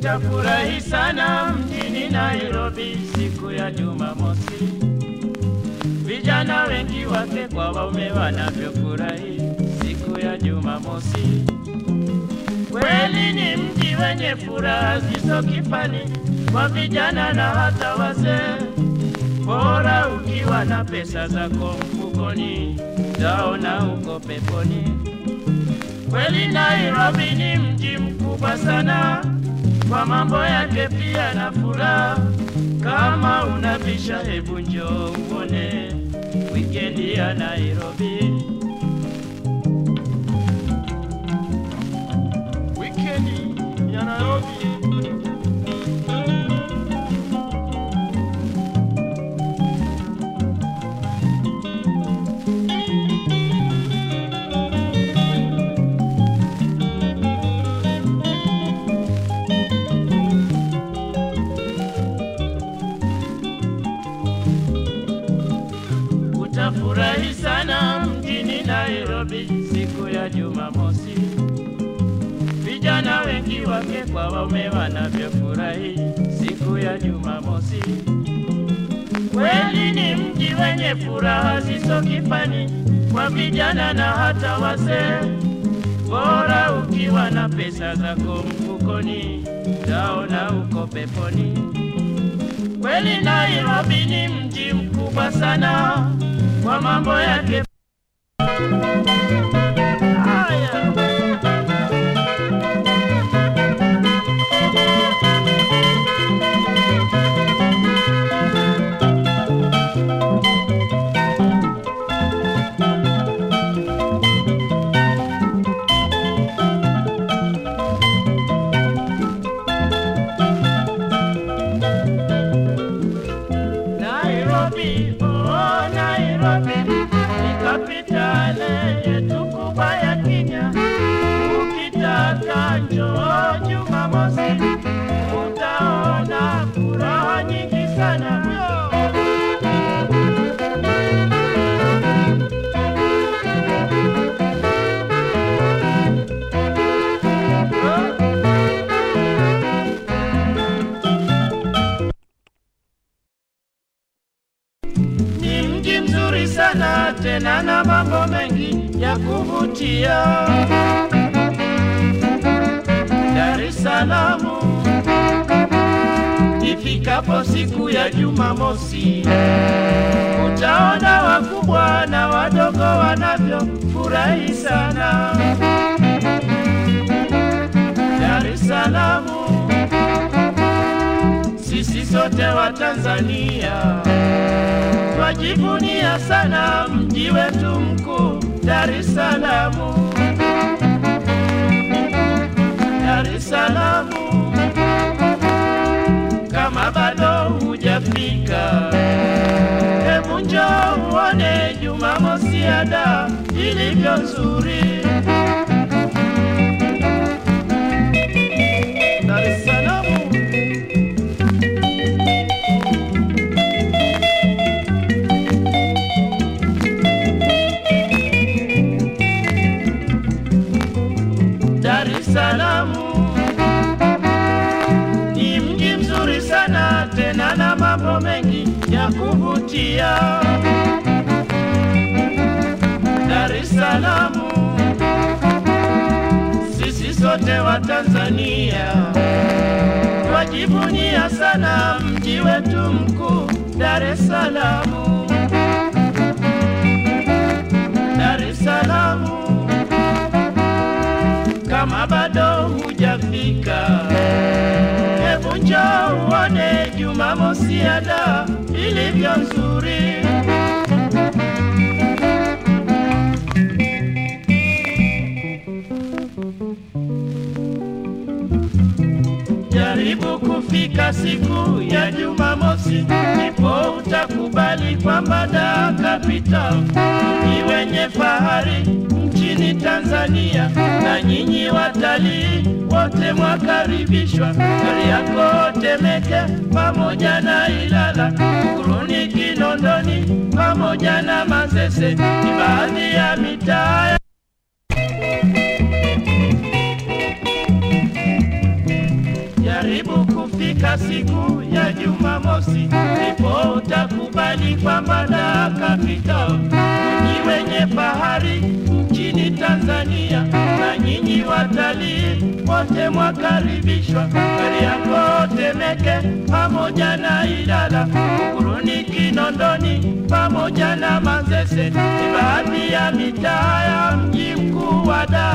Utafurahi sana mjini Nairobi siku ya Jumamosi, vijana wengi wake kwa waume wanavyofurahi siku ya Jumamosi. Kweli ni mji wenye furaha zisizo kifani kwa vijana na hata wazee. Bora ukiwa na pesa zako mfukoni, taona uko peponi. Kweli Nairobi ni mji mkubwa sana, kwa mambo yake pia na furaha. Kama unabisha, hebu njoo uone wikendi ya Nairobi. Wikendi ya Nairobi. Utafurahi sana mjini Nairobi siku ya Jumamosi, vijana wengi wake kwa waume wanavyofurahi siku ya Jumamosi. Kweli ni mji wenye furaha zisizo kifani kwa vijana na hata wazee. Bora ukiwa na pesa zako mfukoni, taona uko peponi. Kweli Nairobi ni mji mkubwa sana kwa mambo yake. Haya. Nairobi, oh Nairobi, ni kapitale yetu kubwa ya Kenya. Ukitaka njoo Jumamosi, utaona furaha nyingi sana. Ni mji mzuri sana tena na mambo mengi ya kuvutia. Dar es Salaam ifikapo siku ya Jumamosi, utaona wakubwa na wadogo wanavyofurahi sana. Dar es Salaam sisi sote wa Tanzania twajivunia sana mji wetu mkuu Dar es Salaam. Dar es Salaam, kama bado hujafika, hebu njoo uone Jumamosi ya Dar ilivyo nzuri. Dar es Salaam. Dar es Salaam ni mji mzuri sana tena na mambo mengi ya kuvutia. Dar es Salaam sisi sote wa Tanzania twajivunia sana mji wetu mkuu Dar es Salaam. Dar es Salaam kama bado hujafika, hebu njoo uone Jumamosi ya Dar ilivyo nzuri. Jaribu kufika siku ya Jumamosi, ndipo utakubali kwamba Dar capital ni wenye fahari nchini Tanzania, na nyinyi watalii wote mwakaribishwa. Kariakoo, Temeke pamoja na Ilala, Kuruni, Kinondoni pamoja na Manzese ni baadhi ya mitaa ikifika siku ya Jumamosi, ndipo utakubali kwamba Dar Capital mji wenye bahari nchini Tanzania, na nyinyi watalii wote mwakaribishwa. Kariakoo, Temeke pamoja na Ilala, Buguruni, Kinondoni pamoja na Manzese ni baadhi ya mitaa ya mji mkuu wa Dar